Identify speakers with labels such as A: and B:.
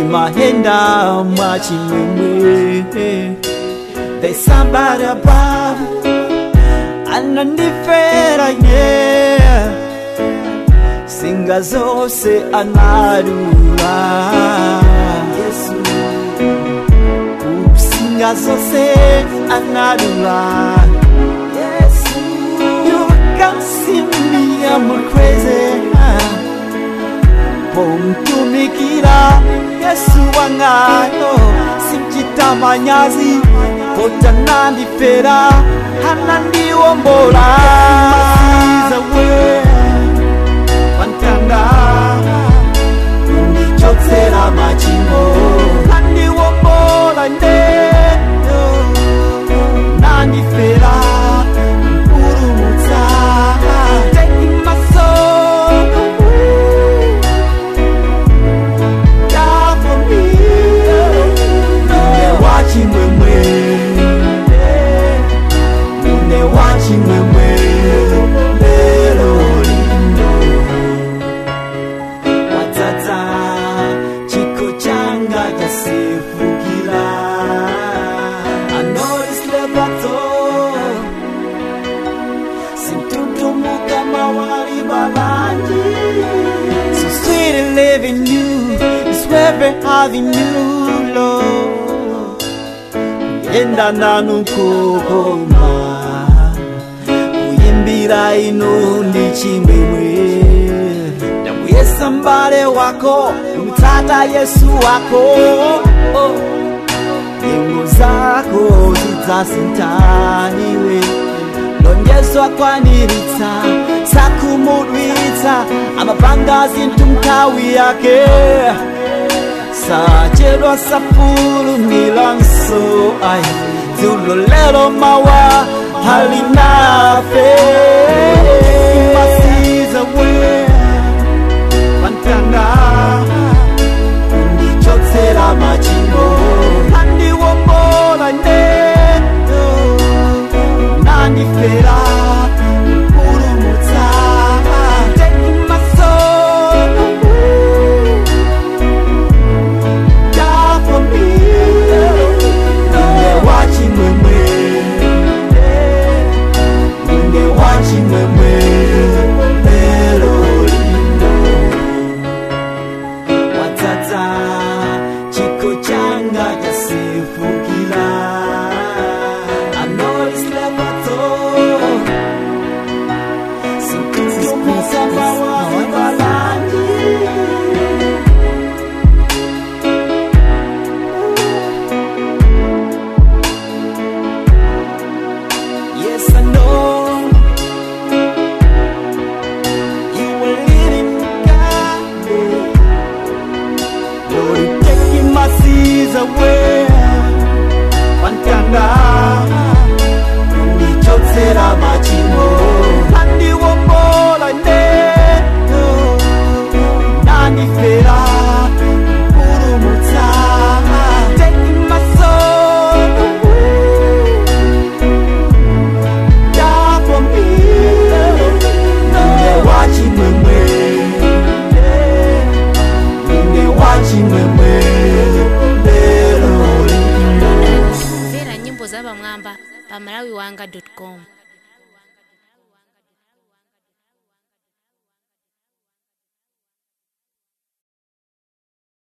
A: ndimahenda mwachimwemwe There's somebody above anandifera yeah singa zose anarura yesu singa zose anarura yesu you can see me i'm crazy pomtumikira yesu wangayo simchitamanyazi potanandifera hanandiwombola masiza pantanda undichotsera machimo nandiwombola ndeyo nandifera mpurumutsa taking my soul away die for me Nune wachimwemwe Nune wachimwemwe lero lindo Watata chiko changa chasifukira I know this levato Sintuntumuka mawali balanji So sweet and living you is where having you, Lord. Yenda nanu kukoma kuyimbira ino ndi chimwemwe ndamuyesa mbale wako umutata yesu wako oh. nyimbo zako zidzasintaniwe lonjezo akwaniritsa sakumudwitsa amapanga zinthu nthawi yake sachedwa safulumilanso ai dzulo lero mawa halinafe masiza we pantanda undichotsera machimo andiwombola ndeyo nandifera mpurumutsa taking my soul away die for me Nune wachimwemwe Nune wachimwemwe lero lindo Watata chiko changa chasifukira I know it's never told Sikuzumuka mawazi balangi Yes, I know you were living God. Lord, you're taking my seas away. Pantanda, unichotsera machimo. Andiwombola ndeyo, nandifera mpurumutsa. Taking my soul away die for me. Nune wachimwemwe, nune wachimwemwe, lero lino.
B: mvera nyimbo za pamwamba pa malawiwanga com